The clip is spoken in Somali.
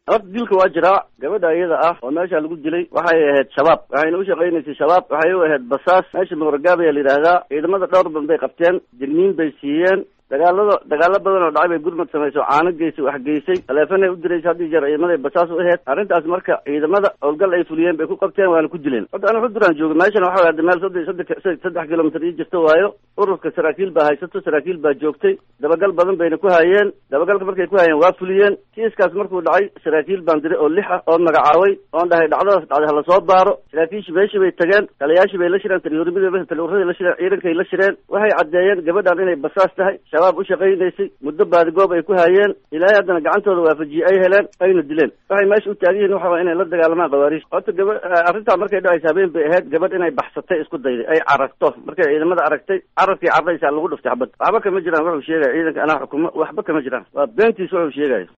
horta dilka waa jiraa gabadha iyada ah oo meesha lagu dilay waxay ahayd shabaab waxayna u shaqaynaysay shabaab waxay u ahayd basaas meesha muqragaab ayaa la yidhaahdaa ciidamada dhowr badan bay qabteen digniin bay siiyeen dagaalada dagaalo badan oo dhacay bay gurmad samayso caano geysay wax geysay taleefanay u diraysa haddii jeer ciidamaday basaas u aheyd arrintaas marka ciidamada howlgal ay fuliyeen bay ku qabteen waana ku dileen horta ana xuduraan jooga meeshan waxa ada meel saddex saddex saddex kilomitr ii jirta waayo ururka saraakiil baa haysato saraakiil baa joogtay dabagal badan bayna ku hayeen dabagalka markay ku hayeen waa fuliyeen kiiskaas markuu dhacay saraakiil baan diray oo lix ah oo magacaabay oon dhahay dhacdadaas dhacday hala soo baaro saraakiishii meeshii bay tageen taliyaashii bay la shireen taliyurimada taliyuradii la shireen ciidankay la shireen waxay caddeeyeen gabadhan inay basaas tahay shabaab u shaqaynaysay muddo baadigoob ay ku hayeen ilaahay haddana gacantooda waafajiyey ay heleen ayna dileen waxay meesha u taagan yihin waxa inay la dagaalamaan khawaariij horta gaba arrintaa markay dhacaysa habeen bay ahayd gabadh inay baxsatay isku dayday ay cararto markay ciidamada aragtay cararkii carraysaa lagu dhuftay xabad waxba kama jiraan wuxuu sheegaya ciidanka anaa xukumo waxba kama jiraan waa beentiis wuxuu sheegaya